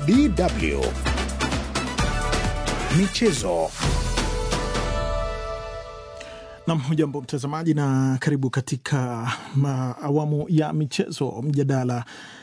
DW Michezo. Nam, hujambo mtazamaji, na karibu katika ma, awamu ya michezo, mjadala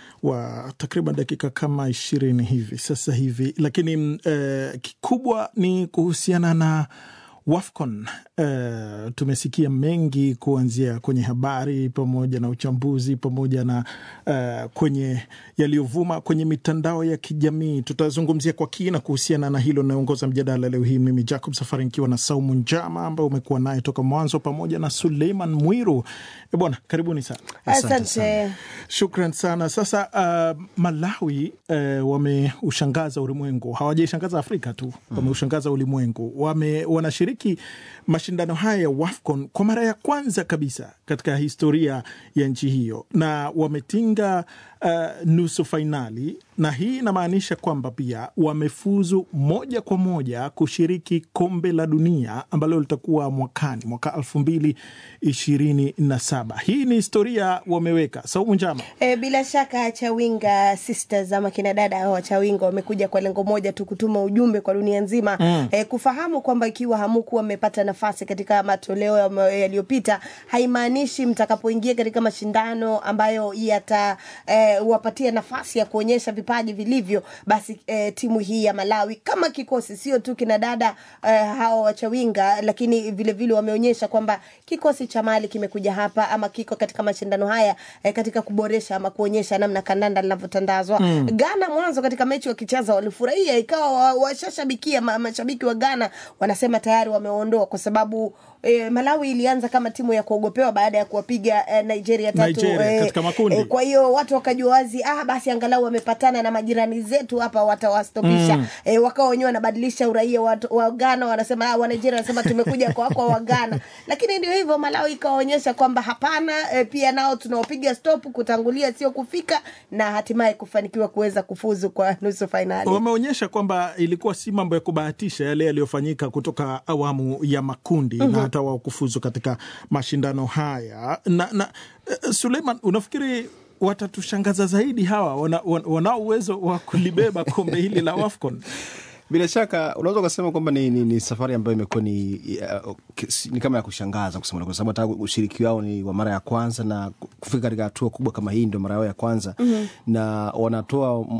wa takriban dakika kama ishirini hivi sasa hivi, lakini eh, kikubwa ni kuhusiana na WAFCON. Uh, tumesikia mengi kuanzia kwenye habari pamoja na uchambuzi pamoja na uh, kwenye yaliyovuma kwenye mitandao ya kijamii. Tutazungumzia kwa kina kuhusiana na hilo. Naongoza mjadala leo hii mimi Jacob Safari nikiwa na Saumu Njama ambaye umekuwa naye toka mwanzo pamoja na Suleiman Mwiru. E bwana, karibuni sana. Asante, shukran sana. Sasa uh, Malawi uh, wameushangaza ulimwengu, hawajaishangaza Afrika tu, wameushangaza ulimwengu. Wame, wanashiriki mashindano haya ya WAFCON kwa mara ya kwanza kabisa katika historia ya nchi hiyo na wametinga uh, nusu fainali, na hii inamaanisha kwamba pia wamefuzu moja kwa moja kushiriki kombe la dunia ambalo litakuwa mwakani mwaka elfu mbili ishirini na saba. Hii ni historia wameweka. Saumu Njama. E, bila shaka Chawinga Sisters ama kina dada hao Chawinga wamekuja kwa lengo moja tu, kutuma ujumbe kwa dunia nzima mm. E, kufahamu kwamba ikiwa hamukuwa mmepata nafasi katika matoleo yaliyopita haimaanishi mtakapoingia katika mashindano ambayo yata e, wapatia nafasi ya kuonyesha vipaji vilivyo, basi e, timu hii ya Malawi kama kikosi, sio tu kina dada e, hao wachawinga, lakini vilevile vile wameonyesha kwamba kikosi cha Mali kimekuja hapa ama kiko katika mashindano haya e, katika kuboresha ama kuonyesha namna kandanda linavyotandazwa. Mm. Ghana mwanzo katika mechi wakicheza walifurahia, ikawa washashabikia ma, mashabiki wa Ghana wanasema tayari wameondoa kwa sababu E, Malawi ilianza kama timu ya kuogopewa baada ya kuwapiga e, Nigeria tatu Nigeria, e, katika makundi. E, kwa hiyo watu wakajua wazi, ah, basi angalau wamepatana na majirani zetu hapa watawastopisha. Mm. E, wakawa wenyewe wanabadilisha uraia wa, wa Ghana wanasema ah, wa Nigeria wanasema tumekuja kwa kwa wa Ghana, lakini ndio hivyo, Malawi ikawaonyesha kwamba hapana, e, pia nao tunawapiga stop, kutangulia sio kufika, na hatimaye kufanikiwa kuweza kufuzu kwa nusu fainali. Wameonyesha kwamba ilikuwa si mambo ya kubahatisha yale yaliyofanyika kutoka awamu ya makundi mm -hmm. na hata wao kufuzu katika mashindano haya na, na uh, Suleiman, unafikiri watatushangaza zaidi hawa wanao wana, wana uwezo wa kulibeba kombe hili la WAFCON? Bila shaka unaweza ukasema kwamba ni, ni, ni safari ambayo imekuwa ni, uh, ni kama ya kushangaza kusema, kwa sababu hata ushiriki wao ni wa mara ya kwanza na kufika katika hatua kubwa kama hii ndio mara yao ya kwanza mm -hmm. na wanatoa uh,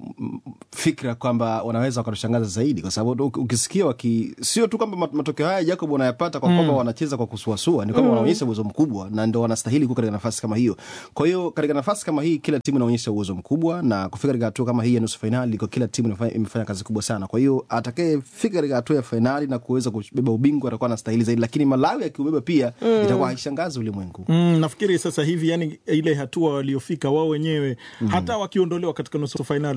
fikra kwamba wanaweza wakatushangaza zaidi, kwa sababu ukisikia waki sio tu kwamba matokeo haya Jacob wanayapata kwa kwamba mm. wanacheza kwa kusuasua, ni kwamba mm. wanaonyesha uwezo mkubwa na ndio wanastahili kuwa katika nafasi kama hiyo. Kwa hiyo katika nafasi kama hii kila timu inaonyesha uwezo mkubwa, na kufika katika hatua kama hii ya nusu fainali, kwa kila timu imefanya kazi kubwa sana kwa hiyo atakayefika katika hatua ya fainali na kuweza kubeba ubingwa atakuwa anastahili zaidi, lakini Malawi akiubeba pia mm. itakuwa haishangazi ulimwengu. Mm, nafikiri sasa hivi yani ile hatua waliofika wao wenyewe mm. hata wakiondolewa katika nusu fainali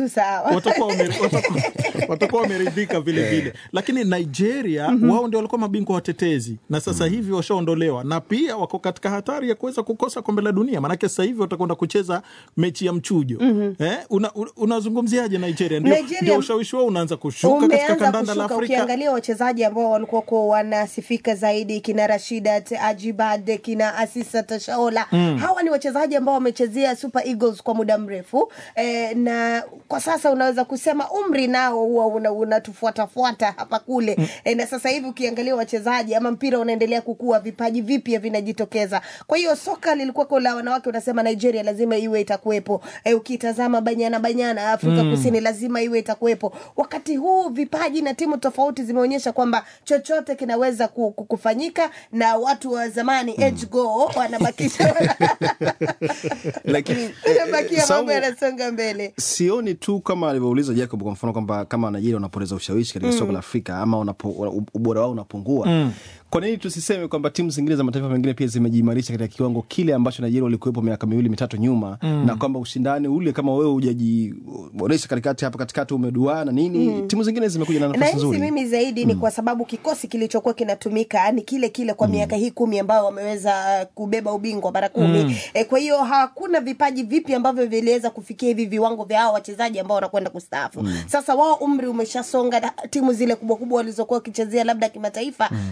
watakuwa wameridhika vile vile, lakini Nigeria mm -hmm. wao ndio walikuwa mabingwa watetezi na sasa mm. hivi washaondolewa na pia wako katika hatari ya kuweza kukosa kombe la dunia, maanake sasa hivi watakwenda kucheza mechi ya mchujo mm -hmm. eh, unazungumziaje una Nigeria? Ndio, Nigeria... ndio ushawishi wao unaanza kushuka katika kandanda la Afrika. Ukiangalia wachezaji ambao walikuwa wanasifika zaidi kina Rashidat Ajibade, kina Asisa Tashaola mm. hawa ni wachezaji ambao wamechezea Super Eagles kwa muda mrefu e, na kwa sasa unaweza kusema umri nao huwa unatufuatafuata una hapa kule mm. e, na sasa hivi ukiangalia wachezaji ama mpira unaendelea kukua, vipaji vipya vinajitokeza. Kwa hiyo soka lilikuwa la wanawake, unasema Nigeria lazima iwe itakuwepo. E, ukitazama Banyana Banyana Afrika mm. Kusini lazima iwe itakuwepo wakati huu vipaji na timu tofauti zimeonyesha kwamba chochote kinaweza kufanyika na watu wa zamani mm. age go wanabakisha lakini bakia mambo yanasonga mbele. Sioni tu kama alivyouliza Jacob, kwa mfano kwamba kama Nigeria wanapoteza ushawishi katika mm. soko la Afrika ama unapo, ubora wao unapungua mm. Kwa nini tusiseme kwamba timu zingine za mataifa mengine pia zimejiimarisha katika kiwango kile ambacho Nigeria walikuwepo miaka miwili mitatu nyuma mm. na kwamba ushindani ule kama wewe hujajiboresha katikati hapa katikati umeduaa na nini mm. timu zingine zimekuja na nafasi nzuri. Mimi zaidi mm. ni kwa sababu kikosi kilichokuwa kinatumika ni kile kile kwa mm. miaka hii kumi ambayo wameweza kubeba ubingwa mara kumi mm. e, kwa hiyo hakuna vipaji vipi ambavyo viliweza kufikia hivi viwango vya hao wachezaji ambao wanakwenda kustaafu mm. Sasa wao umri umeshasonga, timu zile kubwa kubwa walizokuwa wakichezea labda kimataifa mm. pia wame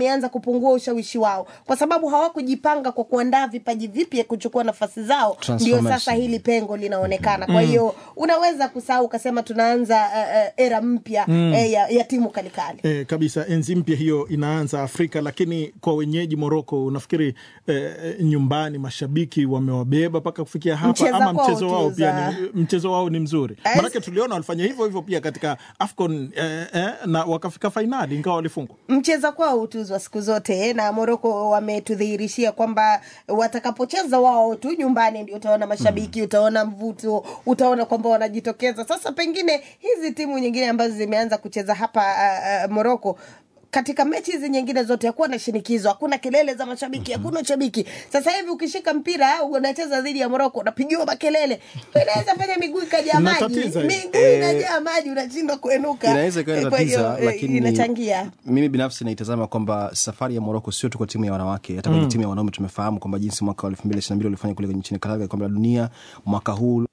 wameanza kupungua ushawishi wao kwa sababu hawakujipanga kwa kuandaa vipaji vipya kuchukua nafasi zao ndio Transformation. sasa hili pengo linaonekana kwa hiyo unaweza kusahau ukasema tunaanza uh, uh, era mpya eh, ya, ya timu kalikali E, kabisa enzi mpya hiyo inaanza Afrika, lakini kwa wenyeji Moroko unafikiri e, nyumbani mashabiki wamewabeba mpaka kufikia hapa Mcheza ama kwao mchezo wao tu pia za- ni, mchezo wao ni mzuri? As- Maanake tuliona walifanya hivyo hivyo pia katika AFCON e, e, na wakafika fainali ingawa walifungwa. mcheza kwao hutuzwa siku zote na Moroko wametudhihirishia kwamba watakapocheza wao tu nyumbani ndio utaona mashabiki utaona mvuto utaona kwamba wanajitokeza sasa pengine hizi timu nyingine ambazo zimeanza kucheza hapa uh, uh, Moroko katika mechi hizi nyingine zote hakuwa na shinikizo hakuna kelele za mashabiki hakuna ushabiki sasa hivi ukishika mpira unacheza dhidi ya Moroko unapigiwa makelele inaweza fanya miguu ikajaa maji Inatatiza hiyo. miguu inajaa maji unashindwa kuenuka inaweza ikawa Eh, kwa hiyo, inatatiza eh, lakini inachangia mimi binafsi naitazama kwamba safari ya moroko sio tu kwa timu ya wanawake hata kwenye timu ya wanaume tumefahamu kwamba jinsi mwaka wa elfu mbili ishiri na mbili walifanya kule nchini Qatar kombe la dunia mwaka huu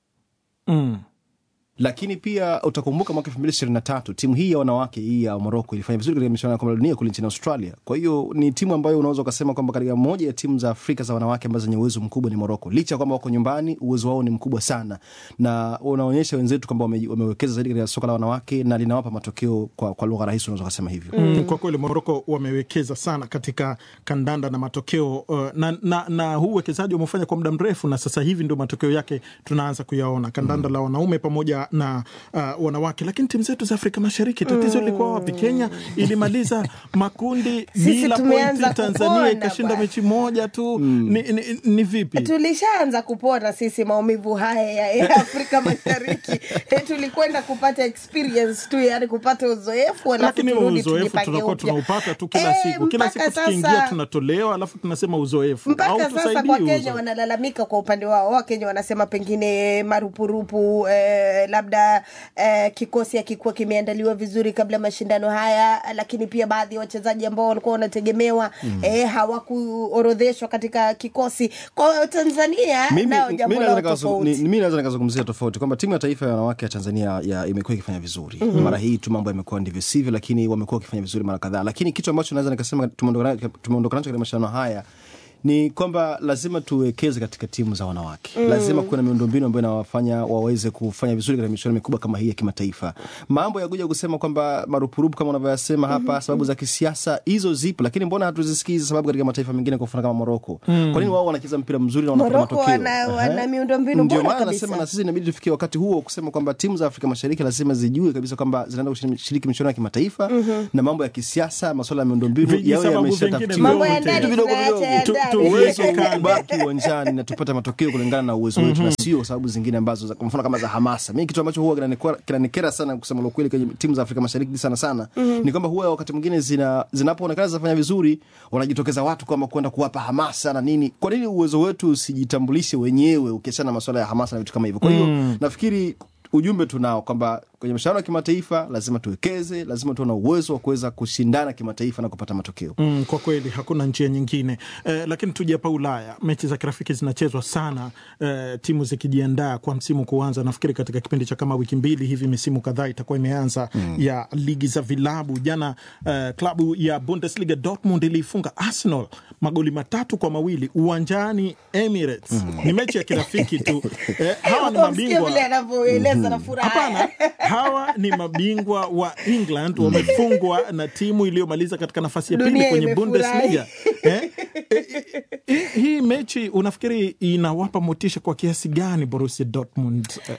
mm. lakini pia utakumbuka mwaka elfu mbili ishirini na tatu timu hii ya wanawake hii ya moroko ilifanya vizuri katika michuano ya kombe la dunia kule nchini australia kwa hiyo ni timu ambayo unaweza ukasema kwamba katika moja ya timu za afrika za wanawake ambazo zenye uwezo mkubwa ni moroko licha ya kwamba wako nyumbani uwezo wao ni mkubwa sana na unaonyesha wenzetu kwamba wame, wamewekeza zaidi katika soka la wanawake na linawapa matokeo kwa, kwa lugha rahisi unaweza ukasema hivyo Mm. Kwa kweli Moroko wamewekeza sana katika kandanda na matokeo uh, na, na, na huu uwekezaji wamefanya kwa muda mrefu, na sasa hivi ndio matokeo yake tunaanza kuyaona kandanda la wanaume pamoja na uh, wanawake. Lakini timu zetu za Afrika Mashariki tatizo lilikuwa wapi? Kenya ilimaliza makundi Sisi bila tumeanza pointi, Tanzania kupona ikashinda bwana. mechi moja tu. Ni, ni, ni vipi? tulishaanza kupona sisi maumivu haya ya, ya Afrika Mashariki. Eh, Tulikwenda kupata experience tu, yani kupata uzoefu, alafu lakini huo turudi uzoefu tujipange tunakuwa upya. tunaupata tu kila Eh, siku kila mpaka siku tukiingia sasa- tunatolewa alafu tunasema uzoefu mpaka au sasa tusaidie kwa Kenya uzoefu. wanalalamika kwa upande wao. Wakenya wanasema pengine marupurupu eh, labda eh, kikosi hakikuwa kimeandaliwa vizuri kabla ya mashindano haya, lakini pia baadhi ya wachezaji ambao walikuwa wanategemewa eh, hawakuorodheshwa katika kikosi. Kwa hiyo Tanzania Mimi- nao mi jambo naweza lao nikazung- tofauti. ni- mi naweza nikazungumzia tofauti kwamba timu ya taifa ya wanawake ya tanzania ya imekuwa ikifanya vizuri mara hii tu mambo yamekuwa ndivyo sivyo lakini wamekuwa wakifanya vizuri mara kadhaa lakini kitu ambacho naweza nikasema tumeondoka tumeondoka nacho katika mashindano haya ni kwamba lazima tuwekeze katika timu za wanawake mm. lazima kuwe na miundombinu ambayo inawafanya waweze kufanya vizuri katika michuano mikubwa kama hii ya kimataifa mambo ya kuja kusema kwamba marupurupu kama unavyoyasema hapa mm-hmm. sababu za kisiasa hizo zipo lakini mbona hatuzisikii hizo sababu katika mataifa mengine kwa mfano kama moroko mm. kwa nini wao wanacheza mpira mzuri na wanapata Morocco matokeo wana- wana Ehe. miundombinu Ndio bora maana kabisa. nasema na sisi inabidi tufikie wakati huo kusema kwamba timu za Afrika Mashariki lazima zijue kabisa kwamba zinaenda kushiriki michuano ya kimataifa na mambo ya kisiasa, masuala ya miundombinu yawe Vijisababu yameshatafutiwa. vingine Mambo ya vyote. ndani Vitu vidogo tunaacha ya vidogo. ndani. Tu- uwezo tuweze kubaki uwanjani na tupate matokeo kulingana na uwezo wetu na sio sababu zingine ambazo za- kwa mfano kama za hamasa. Mimi kitu ambacho huwa kinanikera- kinanikera sana kusema la kweli kwenye timu za Afrika Mashariki sana sana ni kwamba huwa wakati mwingine zina zinapoonekana zinafanya vizuri wanajitokeza watu kwamba kwenda kuwapa hamasa na nini. Kwa nini uwezo wetu usijitambulishe wenyewe ukiachana na masuala ya hamasa na vitu kama hivyo? Kwa hiyo nafikiri ujumbe tunao kwamba kwenye mashindano ya kimataifa lazima tuwekeze, lazima tuwe na uwezo wa kuweza kushindana kimataifa na kupata matokeo. Mm, kwa kweli hakuna njia nyingine eh, lakini tuje hapa Ulaya, mechi za kirafiki zinachezwa sana eh, timu zikijiandaa kwa msimu kuanza. Nafikiri katika kipindi cha kama wiki mbili hivi misimu kadhaa itakuwa imeanza mm. ya ligi za vilabu. Jana eh, klabu ya Bundesliga Dortmund iliifunga Arsenal magoli matatu kwa mawili uwanjani Emirates. Mm. Ni mechi ya kirafiki tu eh, hawa ni Umsikie mabingwa vile anavyoeleza na furaha. Hapana, hawa ni mabingwa wa England wamefungwa na timu iliyomaliza katika nafasi ya pili Dunia kwenye imefurahi. Bundesliga. Eh? Eh, eh, Hii mechi unafikiri inawapa motisha kwa kiasi gani Borussia Dortmund? Eh,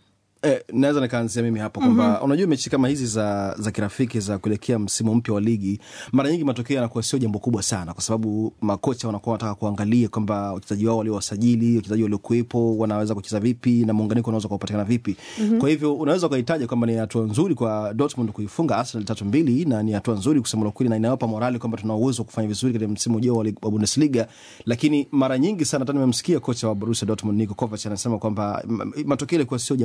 Eh, naweza nikaanzia mimi hapo kwamba mm-hmm. unajua mechi kama hizi za, za kirafiki za kuelekea msimu mpya wa ligi mara nyingi matokeo yanakuwa sio jambo kubwa sana kwa sababu makocha wanakuwa wanataka kuangalia kwamba wachezaji wao waliowasajili wachezaji waliokuwepo wanaweza kucheza vipi na muunganiko unaweza kupatikana vipi mm-hmm. kwa hivyo unaweza ukahitaja kwamba ni hatua nzuri kwa Dortmund kuifunga Arsenal tatu mbili na ni hatua nzuri kusema la kweli na inawapa morali kwamba tuna uwezo wa kufanya vizuri katika msimu ujao wa, lig- wa Bundesliga lakini mara nyingi sana hata nimemsikia kocha wa Borussia Dortmund Niko Kovac anasema kwamba m- matokeo yalikuwa sio jambo kubwa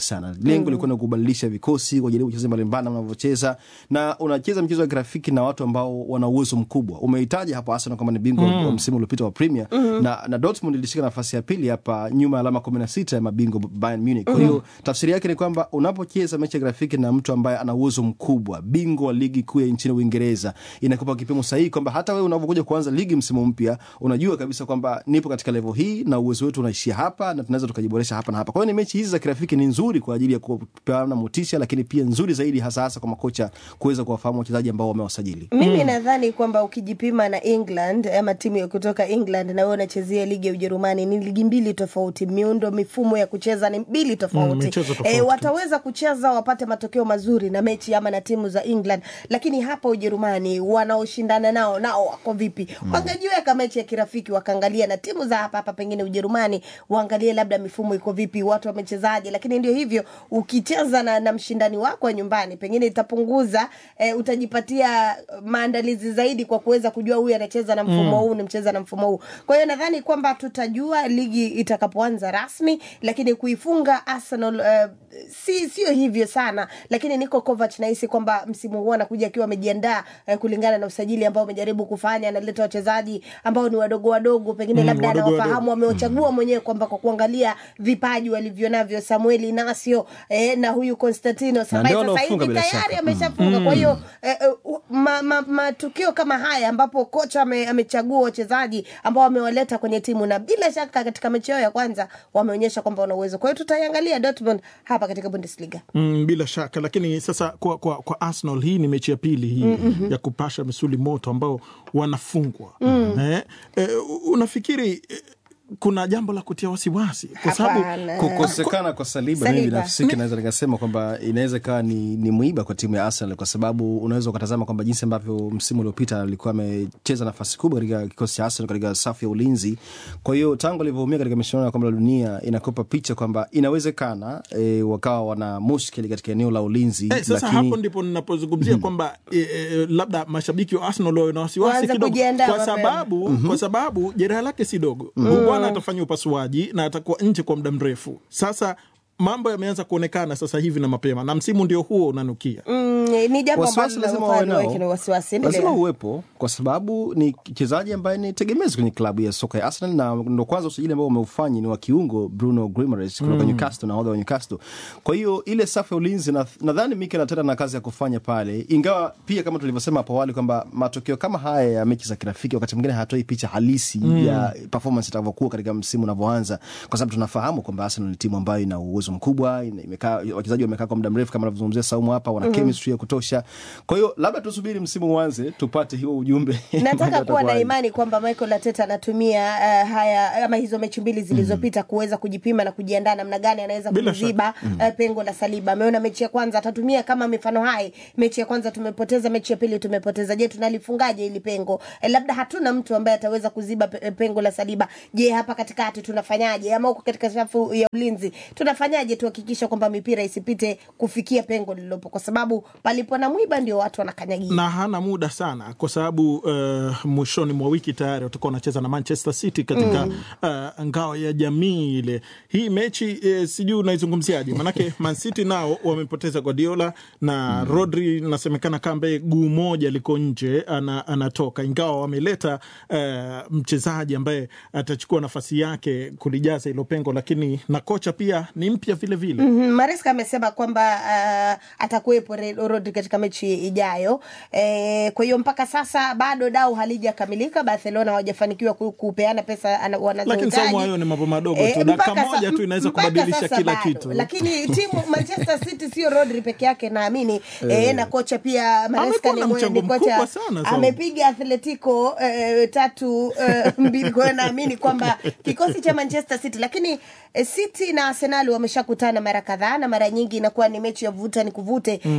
sana. Lengo lilikuwa ni kubadilisha vikosi, kujaribu wachezaji mbalimbali wanavyocheza, na unacheza mchezo wa kirafiki na watu ambao wana uwezo mkubwa. Umehitaji hapo Arsenal kwamba ni bingwa wa msimu uliopita wa Premier na, na Dortmund ilishika nafasi ya pili hapa nyuma ya alama kumi na sita ya mabingwa Bayern Munich. Kwa hiyo tafsiri yake ni kwamba unapocheza mechi ya kirafiki na mtu ambaye ana uwezo mkubwa, bingwa wa ligi kuu ya nchini Uingereza, inakupa kipimo sahihi kwamba hata wewe unavyokuja kuanza ligi msimu mpya, unajua kabisa kwamba nipo katika level hii na uwezo wetu unaishia hapa na tunaweza tukajiboresha hapa na hapa. Kwa hiyo ni mechi hizi za kirafiki ni nzuri kwa ajili ya kupeana motisha, lakini pia nzuri zaidi hasa hasa kwa makocha kuweza kuwafahamu wachezaji ambao wamewasajili. mimi nadhani kwamba ukijipima na england ama timu ya kutoka england na wewe unachezea ligi ya ujerumani ni ligi mbili tofauti miundo mifumo ya kucheza ni mbili Mm, tofauti michezo tofauti. Eh, wataweza kucheza wapate matokeo mazuri na mechi ama na timu za england lakini hapa ujerumani wanaoshindana nao nao wako vipi wangejiweka mechi ya kirafiki wakaangalia na timu za hapa hapa pengine ujerumani waangalie labda mifumo iko vipi watu wamechezaje lakini ndio hivyo ukicheza na, na mshindani wako wa nyumbani pengine itapunguza eh, utajipatia maandalizi zaidi kwa kuweza kujua huyu anacheza na mfumo huu nimcheza na mfumo huu kwa hiyo nadhani kwamba tutajua ligi itakapoanza rasmi lakini kuifunga arsenal eh, si sio hivyo sana lakini niko Kovac nahisi kwamba msimu huu anakuja akiwa amejiandaa eh, kulingana na usajili ambao amejaribu kufanya analeta wachezaji ambao ni wadogo wadogo pengine Mm, labda wadogo anawafahamu amewachagua mwenyewe kwamba kwa kuangalia vipaji walivyo navyo Samuel Inacio eh, na huyu Constantino ambaye ndio sasa hivi wanaofunga bila tayari shaka. ameshafunga kwa hiyo eh, eh, ma, ma, matukio kama haya ambapo kocha ame, amechagua wachezaji ambao amewaleta kwenye timu na bila shaka katika mechi yao ya kwanza wameonyesha kwamba wana uwezo kwa hiyo tutaiangalia Dortmund hapa katika Bundesliga Mm, bila shaka lakini sasa kwa, kwa, kwa Arsenal hii ni mechi ya pili hii ya kupasha misuli moto ambao wanafungwa eh, eh, unafikiri eh, kuna jambo la kutia wasiwasi kwa sababu Hapana. kukosekana kwa Saliba, Saliba. mimi binafsi naweza nikasema kwamba inaweza ikawa ni, ni mwiba kwa timu ya Arsenal kwa sababu unaweza ukatazama kwamba jinsi ambavyo msimu uliopita alikuwa amecheza nafasi kubwa katika kikosi cha Arsenal katika safu ya ulinzi. Kwa hiyo tangu alivyoumia katika michuano ya kombe la dunia inakupa picha kwamba inawezekana e, wakawa wana mushkeli katika eneo la ulinzi Eh, sasa lakini hapo ndipo ninapozungumzia kwamba eh, eh, labda mashabiki wa Arsenal wawe na wasiwasi Waanze kidogo kujiandaa kwa mapema. sababu kwa sababu jeraha lake si dogo. Huyu bwana atafanya upasuaji na atakuwa nje kwa muda mrefu. Sasa mambo yameanza kuonekana sasa hivi na mapema, na msimu ndio huo unanukia. mm, ni jambo wasiwasi ambalo lazima wawe linafanya nao, waweke na wasiwasi lazima endelea uwepo kwa sababu ni mchezaji ambaye ni tegemezi kwenye klabu ya soka ya Arsenal, na ndo kwanza usajili ambao umeufanya ni wa kiungo Bruno Guimaraes kutoka Newcastle, nahodha wa Newcastle. Kwa hiyo ile safu ya ulinzi na- nadhani Mikel Arteta na kazi ya kufanya pale, ingawa pia kama tulivyosema hapo awali kwamba matokeo kama haya ya mechi za kirafiki wakati mwingine hatoi picha halisi ya performance itakavyokuwa katika msimu unavyoanza, kwa sababu tunafahamu kwamba Arsenal ni timu ambayo ina uwezo mkubwa, ina- imekaa wachezaji wamekaa kwa muda mrefu kama anavyozungumzia Saumu hapa, wana chemistry ya kutosha. Kwa hiyo labda tusubiri msimu uanze tupate hiyo ujumbe. nataka Mambo kuwa na yatakuwaje. imani kwamba Michael Arteta anatumia uh, haya ama hizo mechi mbili zilizopita kuweza kujipima na kujiandaa namna gani anaweza Bila kuziba uh, pengo la Saliba. Ameona mechi ya kwanza atatumia kama mifano hai, mechi ya kwanza tumepoteza, mechi ya pili tumepoteza. Je, tunalifungaje ili pengo? Eh, labda hatuna mtu ambaye ataweza kuziba pe- pengo la Saliba. Je, hapa katikati tunafanyaje? Ama huko katika safu ya ulinzi tunafanyaje tuhakikisha kwamba mipira isipite kufikia pengo lililopo, kwa sababu palipo na mwiba ndio watu wanakanyagia. na hana muda sana kwa sababu uh, mwishoni mwa wiki tayari watakuwa wanacheza na Manchester City katika uh, ngao ya jamii ile. Hii mechi eh, sijui unaizungumziaje? Manake Man City nao wamepoteza Guardiola na Rodri, nasemekana kambe guu moja liko nje ana, anatoka, ingawa wameleta uh, mchezaji ambaye atachukua nafasi yake kulijaza hilo pengo, lakini na kocha pia ni mpya vile vile. Mhm, Maresca amesema kwamba uh, atakuwepo Re- Rodri katika mechi ijayo. E, kwa hiyo mpaka sasa bado dau halijakamilika. Barcelona hawajafanikiwa ku- kupeana pesa ana- wanazohitaji. Lakini Saumu, hayo ni mambo madogo tu. Dakika mpaka moja sa- tu inaweza mpaka kubadilisha sasa kila bado. kitu. Lakini timu Manchester City sio Rodri peke yake naamini e, na kocha pia Maresca Amekuwa ni na mwe- mchango ni kocha mkubwa sana, Saumu. amepiga Atletico eh, tatu eh, mbili. Kwa hiyo naamini kwamba kikosi cha Manchester City, lakini eh, City na Arsenal wameshakutana mara kadhaa na mara nyingi inakuwa ni mechi ya vuta ni kuvute mm. eh,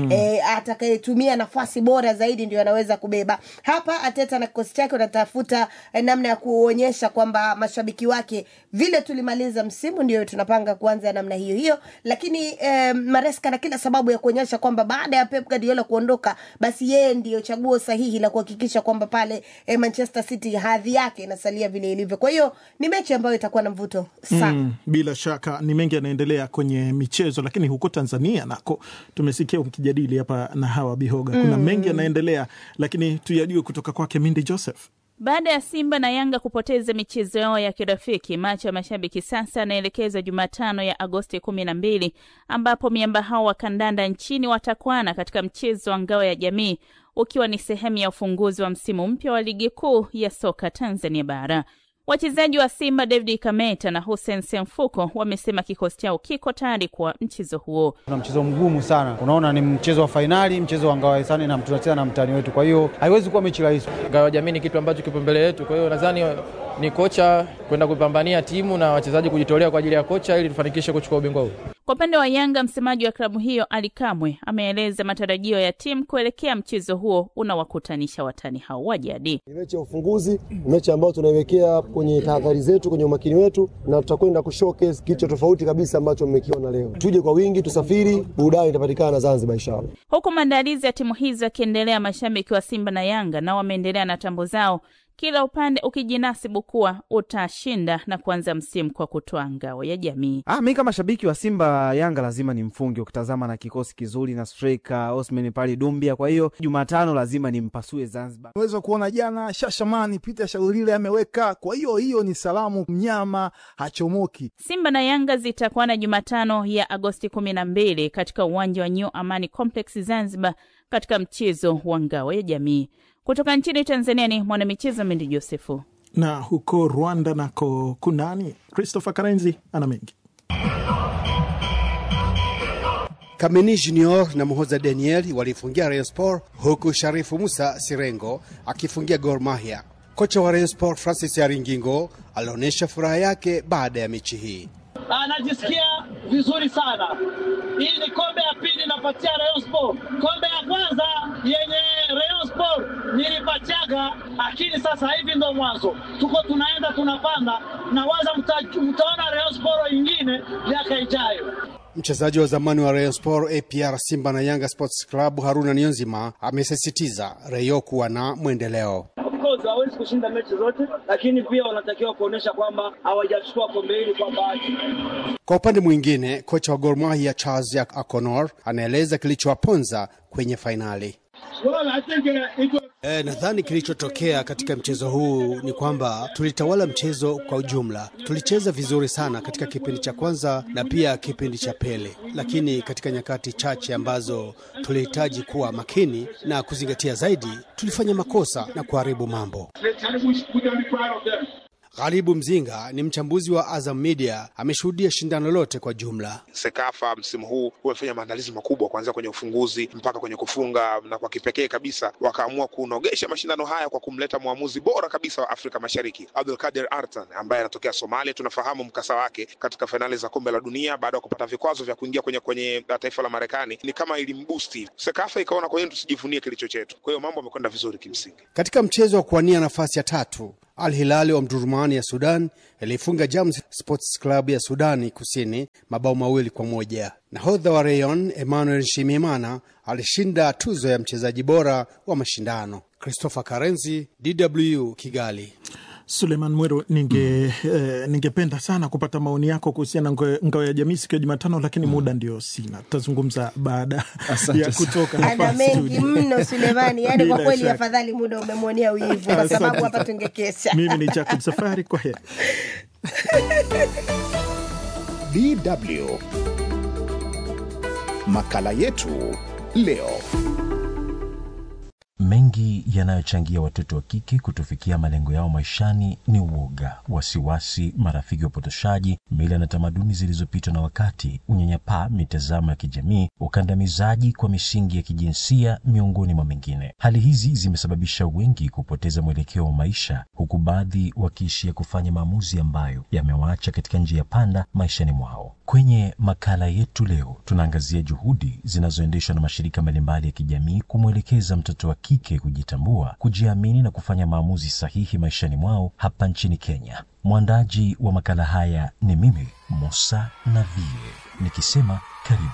atakayetumia nafasi bora zaidi ndio anaweza kubeba hapa ateta na kikosi chake wanatafuta eh, namna ya kuonyesha kwamba mashabiki wake vile tulimaliza msimu ndio tunapanga kuanza namna hiyo hiyo lakini eh, maresca na kila sababu ya kuonyesha kwamba baada ya pep guardiola kuondoka basi yeye ndiyo chaguo sahihi la kuhakikisha kwamba pale eh, manchester city hadhi yake inasalia vile ilivyo kwa hiyo ni mechi ambayo itakuwa na mvuto sana Mm, bila shaka ni mengi yanaendelea kwenye michezo, lakini huko Tanzania nako tumesikia ukijadili hapa na hawa Bihoga, kuna mengi yanaendelea, lakini tuyajue kutoka kwake Mindi Joseph. Baada ya Simba na Yanga kupoteza michezo yao ya kirafiki, macho ya mashabiki sasa yanaelekezwa Jumatano ya Agosti kumi na mbili ambapo miamba hao wa kandanda nchini watakwana katika mchezo wa ngao ya jamii ukiwa ni sehemu ya ufunguzi wa msimu mpya wa ligi kuu ya soka Tanzania Bara. Wachezaji wa Simba David Kameta na Hussein Semfuko wamesema kikosi chao kiko tayari kwa mchezo huo. Tuna mchezo mgumu sana, unaona ni mchezo wa fainali, mchezo wa ngao ya hisani na tunacheza na mtani wetu, kwa hiyo haiwezi kuwa mechi rahisi. ngao ya jamii ni kitu ambacho kipo mbele yetu. Kwa hiyo nadhani ni kocha kwenda kupambania timu na wachezaji kujitolea kwa ajili ya kocha ili tufanikishe kuchukua ubingwa huu. Kwa upande wa Yanga, msemaji wa klabu hiyo Ali Kamwe ameeleza matarajio ya timu kuelekea mchezo huo unawakutanisha watani hao wa jadi. Ni mechi ya ufunguzi, ni mechi ambayo tunaiwekea kwenye tahadhari zetu, kwenye umakini wetu, na tutakwenda kushowcase kitu tofauti kabisa ambacho mmekiona leo. Tuje kwa wingi, tusafiri, burudani itapatikana Zanzibar inshallah. Huku maandalizi ya timu hizo yakiendelea, mashabiki wa Simba na Yanga nao wameendelea na tambo zao, kila upande ukijinasibu kuwa utashinda na kuanza msimu kwa kutoa ngao ya jamii. Ah, mi kama shabiki wa Simba Yanga lazima ni mfunge, ukitazama na kikosi kizuri na striker Osman pale Dumbia. Kwa hiyo Jumatano lazima nimpasue Zanzibar. Unaweza kuona jana Shashamani Peter Shaulile ameweka. Kwa hiyo hiyo ni salamu, mnyama hachomoki. Simba na Yanga zitakuwa Jumatano ya Agosti kumi na mbili katika uwanja wa New Amani Complex Zanzibar, katika mchezo wa ngao ya jamii. Kutoka nchini Tanzania ni mwanamichezo Mendi Josefu. Na huko Rwanda nako kunani? Christopher Karenzi ana mengi. Kameni Junior na Muhoza Daniel walifungia Rayon Sport huku Sharifu Musa Sirengo akifungia Gor Mahia. Kocha wa Rayon Sport Francis Aringingo alionyesha furaha yake baada ya mechi hii. Anajisikia vizuri sana. Hii ni kombe ya pili napatia Rayon Sport. Kombe ya kwanza yenye Rayon Sport nilipatiaga, lakini sasa hivi ndo mwanzo, tuko tunaenda tunapanda, na waza mta, mtaona Rayon Sport ingine miaka ijayo. Mchezaji wa zamani wa Rayon Sport, APR, Simba na Yanga Sports Club Haruna Niyonzima amesisitiza Rayon kuwa na mwendeleo. Of course hawezi kushinda mechi zote, lakini pia wanatakiwa kuonyesha kwamba hawajachukua kombe hili kwa bahati. Kwa upande mwingine, kocha wa Gor Mahia Charles Akonor anaeleza kilichowaponza kwenye fainali. Well, I think, uh, it was... E, nadhani kilichotokea katika mchezo huu ni kwamba tulitawala mchezo kwa ujumla. Tulicheza vizuri sana katika kipindi cha kwanza na pia kipindi cha pili, lakini katika nyakati chache ambazo tulihitaji kuwa makini na kuzingatia zaidi, tulifanya makosa na kuharibu mambo. Ghalibu Mzinga ni mchambuzi wa Azam Media, ameshuhudia shindano lote kwa jumla. Sekafa msimu huu wamefanya maandalizi makubwa kuanzia kwenye ufunguzi mpaka kwenye kufunga, na kwa kipekee kabisa wakaamua kunogesha mashindano haya kwa kumleta mwamuzi bora kabisa wa Afrika Mashariki, Abdulkadir Artan ambaye anatokea Somalia. Tunafahamu mkasa wake katika fainali za kombe la dunia baada ya kupata vikwazo vya kuingia kwenye kwenye taifa la Marekani, ni kama ilimbusti Sekafa, ikaona kwa hiyo tusijivunie kilicho chetu. Kwa hiyo mambo yamekwenda vizuri kimsingi. Katika mchezo wa kuwania nafasi ya tatu Al Hilali wa Mdurumani ya Sudan ilifunga Jams Sports Club ya Sudani Kusini mabao mawili kwa moja. Nahodha wa Rayon Emmanuel Nshimiyimana alishinda tuzo ya mchezaji bora wa mashindano. Christopher Karenzi, DW Kigali. Suleiman Mweru, ninge eh, ningependa sana kupata maoni yako kuhusiana na ngao ya jamii siku ya Jumatano, lakini muda ndio sina. Tutazungumza baada ya kutoka ana hapa mengi studio. mno Sulemani, yani kwa Bila kweli shaka. afadhali muda umemwonea wivu, kwa Asante sababu hapa sana. tungekesha. Mimi ni Jacob Safari, kwa heri. DW makala yetu leo. Mengi yanayochangia watoto wa kike kutofikia malengo yao maishani ni uoga, wasiwasi, marafiki wapotoshaji, mila na tamaduni zilizopitwa na wakati, unyanyapaa, mitazamo ya kijamii, ukandamizaji kwa misingi ya kijinsia, miongoni mwa mengine. Hali hizi zimesababisha wengi kupoteza mwelekeo wa maisha, huku baadhi wakiishia kufanya maamuzi ambayo yamewaacha katika njia panda maishani mwao. Kwenye makala yetu leo, tunaangazia juhudi zinazoendeshwa na mashirika mbalimbali ya kijamii kumwelekeza mtoto wa kike kujitambua, kujiamini na kufanya maamuzi sahihi maishani mwao hapa nchini Kenya. Mwandaji wa makala haya ni mimi Musa Navie, nikisema karibu.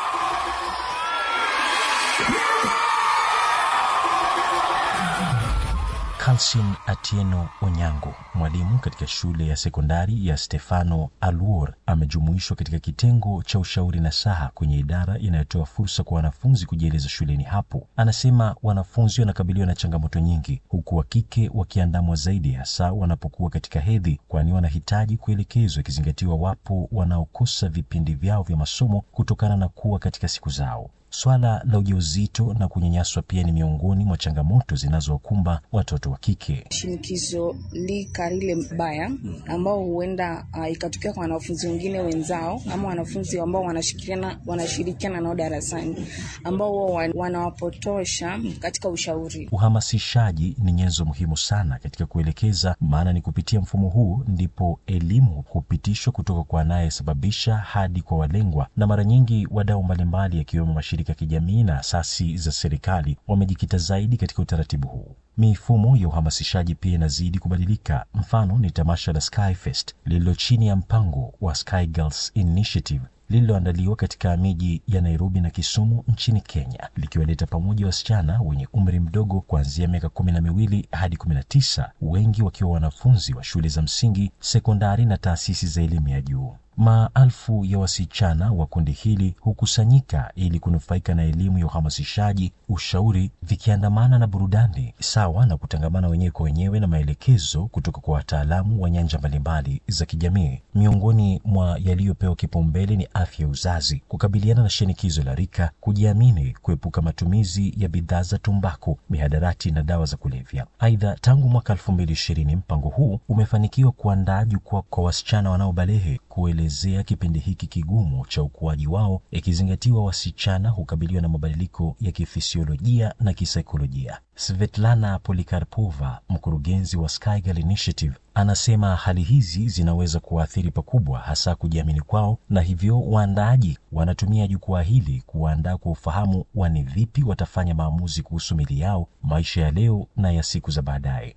Kalsin Atieno Onyango, mwalimu katika shule ya sekondari ya Stefano Aluor, amejumuishwa katika kitengo cha ushauri na saha kwenye idara inayotoa fursa kwa wanafunzi kujieleza shuleni hapo. Anasema wanafunzi wanakabiliwa na changamoto nyingi, huku wa kike wakiandamwa zaidi, hasa wanapokuwa katika hedhi, kwani wanahitaji kuelekezwa, ikizingatiwa wapo wanaokosa vipindi vyao vya masomo kutokana na kuwa katika siku zao. Swala la ujauzito na kunyanyaswa pia ni miongoni mwa changamoto zinazowakumba watoto wa kike. Shinikizo lika lile mbaya ambao huenda uh, ikatokea kwa wanafunzi wengine wenzao ama wanafunzi ambao wanashirikiana wanashirikiana nao darasani ambao wanawapotosha katika ushauri. Uhamasishaji ni nyenzo muhimu sana katika kuelekeza, maana ni kupitia mfumo huu ndipo elimu hupitishwa kutoka kwa anayesababisha hadi kwa walengwa, na mara nyingi wadau mbalimbali yakiwemo mashirika ya kijamii na asasi za serikali wamejikita zaidi katika utaratibu huu. Mifumo ya uhamasishaji pia inazidi kubadilika. Mfano ni tamasha la Skyfest lililo chini ya mpango wa Sky Girls Initiative lililoandaliwa katika miji ya Nairobi na Kisumu nchini Kenya, likiwaleta pamoja wasichana wenye umri mdogo kuanzia miaka kumi na miwili hadi kumi na tisa, wengi wakiwa wanafunzi wa shule za msingi, sekondari na taasisi za elimu ya juu. Maelfu ya wasichana wa kundi hili hukusanyika ili kunufaika na elimu ya uhamasishaji, ushauri, vikiandamana na burudani sawa na kutangamana wenyewe kwa wenyewe na maelekezo kutoka kwa wataalamu wa nyanja mbalimbali za kijamii. Miongoni mwa yaliyopewa kipaumbele ni afya ya uzazi, kukabiliana na shinikizo la rika, kujiamini, kuepuka matumizi ya bidhaa za tumbaku, mihadarati na dawa za kulevya. Aidha, tangu mwaka elfu mbili ishirini mpango huu umefanikiwa kuandaa jukwaa kwa wasichana wanaobalehe kuelezea kipindi hiki kigumu cha ukuaji wao, ikizingatiwa wasichana hukabiliwa na mabadiliko ya kifisiolojia na kisaikolojia. Svetlana Polikarpova, mkurugenzi wa Sky Girl Initiative, anasema hali hizi zinaweza kuwaathiri pakubwa, hasa kujiamini kwao, na hivyo waandaaji wanatumia jukwaa hili kuwaandaa kwa ufahamu wa ni vipi watafanya maamuzi kuhusu mili yao, maisha ya leo na ya siku za baadaye.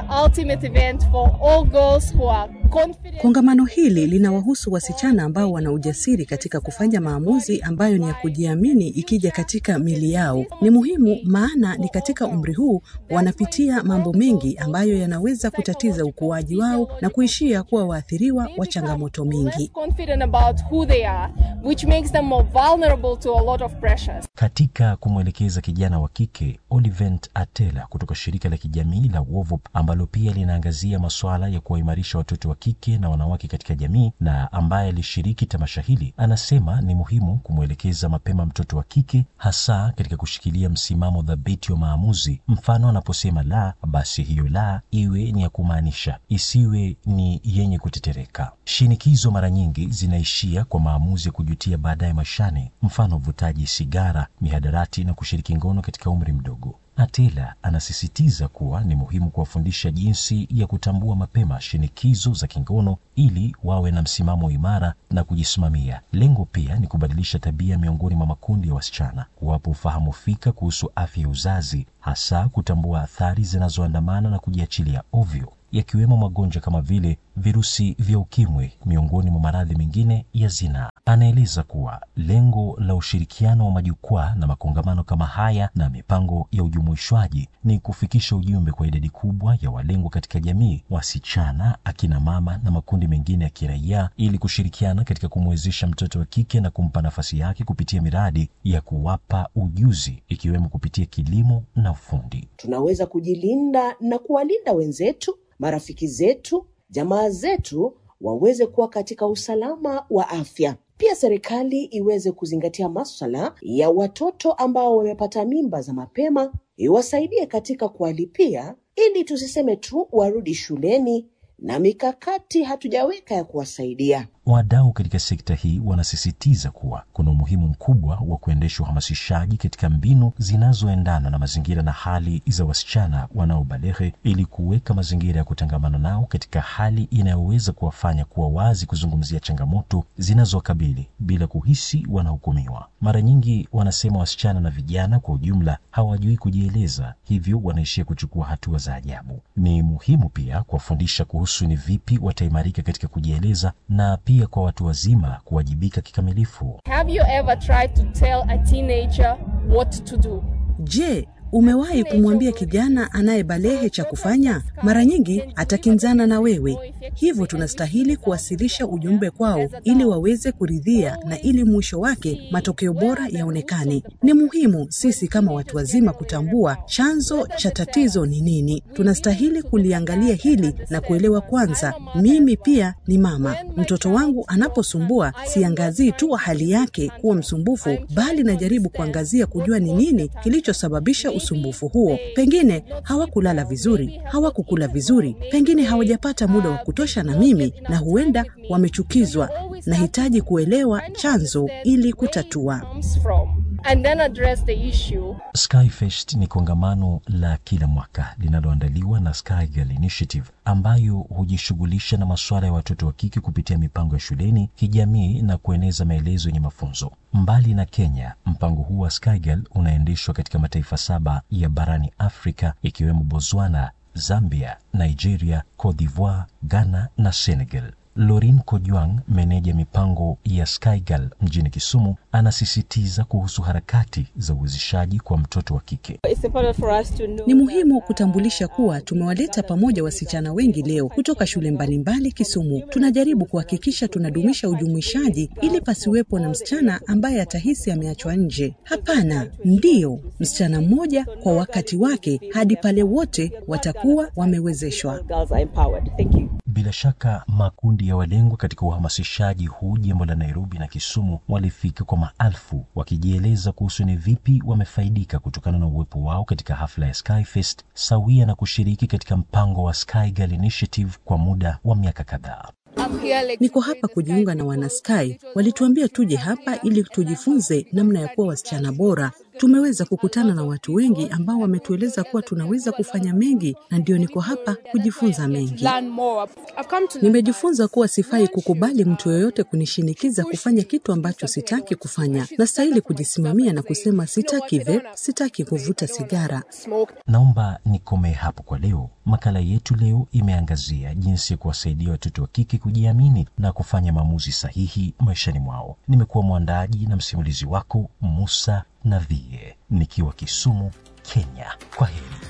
Kongamano hili linawahusu wasichana ambao wana ujasiri katika kufanya maamuzi ambayo ni ya kujiamini ikija katika mili yao. Ni muhimu, maana ni katika umri huu wanapitia mambo mengi ambayo yanaweza kutatiza ukuaji wao na kuishia kuwa waathiriwa wa changamoto mingi. Katika kumwelekeza kijana wa kike, Olivent Atela kutoka shirika la kijamii la Wovop ambalo pia linaangazia masuala ya kuwaimarisha watoto wa kike na wanawake katika jamii na ambaye alishiriki tamasha hili, anasema ni muhimu kumwelekeza mapema mtoto wa kike, hasa katika kushikilia msimamo dhabiti wa maamuzi. Mfano, anaposema la, basi hiyo la iwe ni ya kumaanisha, isiwe ni yenye kutetereka. Shinikizo mara nyingi zinaishia kwa maamuzi ya kujutia baadaye maishani, mfano uvutaji sigara, mihadarati na kushiriki ngono katika umri mdogo. Atela anasisitiza kuwa ni muhimu kuwafundisha jinsi ya kutambua mapema shinikizo za kingono ili wawe na msimamo imara na kujisimamia. Lengo pia ni kubadilisha tabia miongoni mwa makundi ya wasichana, kuwapa ufahamu fika kuhusu afya ya uzazi, hasa kutambua athari zinazoandamana na kujiachilia ovyo yakiwemo magonjwa kama vile virusi vya ukimwi miongoni mwa maradhi mengine ya zinaa. Anaeleza kuwa lengo la ushirikiano wa majukwaa na makongamano kama haya na mipango ya ujumuishwaji ni kufikisha ujumbe kwa idadi kubwa ya walengwa katika jamii, wasichana, akina mama na makundi mengine ya kiraia, ili kushirikiana katika kumwezesha mtoto wa kike na kumpa nafasi yake kupitia miradi ya kuwapa ujuzi, ikiwemo kupitia kilimo na ufundi. Tunaweza kujilinda na kuwalinda wenzetu marafiki zetu, jamaa zetu waweze kuwa katika usalama wa afya. Pia serikali iweze kuzingatia maswala ya watoto ambao wamepata mimba za mapema, iwasaidie katika kuwalipia, ili tusiseme tu warudi shuleni na mikakati hatujaweka ya kuwasaidia. Wadau katika sekta hii wanasisitiza kuwa kuna umuhimu mkubwa wa kuendesha uhamasishaji katika mbinu zinazoendana na mazingira na hali za wasichana wanaobalehe ili kuweka mazingira ya kutangamana nao katika hali inayoweza kuwafanya kuwa wazi kuzungumzia changamoto zinazowakabili bila kuhisi wanahukumiwa. Mara nyingi wanasema wasichana na vijana kwa ujumla hawajui kujieleza, hivyo wanaishia kuchukua hatua za ajabu. Ni muhimu pia kuwafundisha kuhusu ni vipi wataimarika katika kujieleza na pia kwa watu wazima kuwajibika kikamilifu. Have you ever tried to tell a teenager what to do? Je, umewahi kumwambia kijana anayebalehe cha kufanya? Mara nyingi atakinzana na wewe, hivyo tunastahili kuwasilisha ujumbe kwao ili waweze kuridhia na ili mwisho wake matokeo bora yaonekane. Ni muhimu sisi kama watu wazima kutambua chanzo cha tatizo ni nini. Tunastahili kuliangalia hili na kuelewa kwanza, mimi pia ni mama. Mtoto wangu anaposumbua, siangazii tu hali yake kuwa msumbufu, bali najaribu kuangazia kujua ni nini kilichosababisha usumbufu huo. Pengine hawakulala vizuri, hawakukula vizuri, pengine hawajapata muda wa kutosha na mimi, na huenda wamechukizwa. Nahitaji kuelewa chanzo ili kutatua. Comes from and then address the issue. Skyfest ni kongamano la kila mwaka linaloandaliwa na Sky Girl Initiative ambayo hujishughulisha na masuala ya watoto wa kike kupitia mipango ya shuleni, kijamii na kueneza maelezo yenye mafunzo. Mbali na Kenya, mpango huu wa Sky Girl unaendeshwa katika mataifa saba ya barani Afrika ikiwemo Botswana, Zambia, Nigeria, Cote d'Ivoire, Ghana na Senegal. Lorin Kojwang, meneja mipango ya Skygal mjini Kisumu, anasisitiza kuhusu harakati za uwezeshaji kwa mtoto wa kike. It's important for us to know Ni muhimu kutambulisha kuwa tumewaleta pamoja wasichana wengi leo kutoka shule mbalimbali Kisumu. Tunajaribu kuhakikisha tunadumisha ujumuishaji ili pasiwepo na msichana ambaye atahisi ameachwa nje. Hapana, ndiyo msichana mmoja kwa wakati wake hadi pale wote watakuwa wamewezeshwa. girls are empowered. Thank you. Bila shaka makundi ya walengwa katika uhamasishaji huu jimbo la Nairobi na Kisumu walifika kwa maelfu wakijieleza kuhusu ni vipi wamefaidika kutokana na uwepo wao katika hafla ya Skyfest sawia na kushiriki katika mpango wa Sky Girl Initiative kwa muda wa miaka kadhaa. Niko hapa kujiunga na Wanasky. Walituambia tuje hapa ili tujifunze namna ya kuwa wasichana bora. Tumeweza kukutana na watu wengi ambao wametueleza kuwa tunaweza kufanya mengi, na ndio niko hapa kujifunza mengi. Learn more. I've come to Nimejifunza kuwa sifai kukubali mtu yoyote kunishinikiza kufanya kitu ambacho sitaki kufanya. Nastahili kujisimamia na kusema sitaki vape, sitaki kuvuta sigara. smoke. Naomba nikomee hapo kwa leo. Makala yetu leo imeangazia jinsi ya kuwasaidia watoto wa kike kujiamini na kufanya maamuzi sahihi maishani mwao. Nimekuwa mwandaji na msimulizi wako Musa Navie nikiwa Kisumu, Kenya. Kwa heri.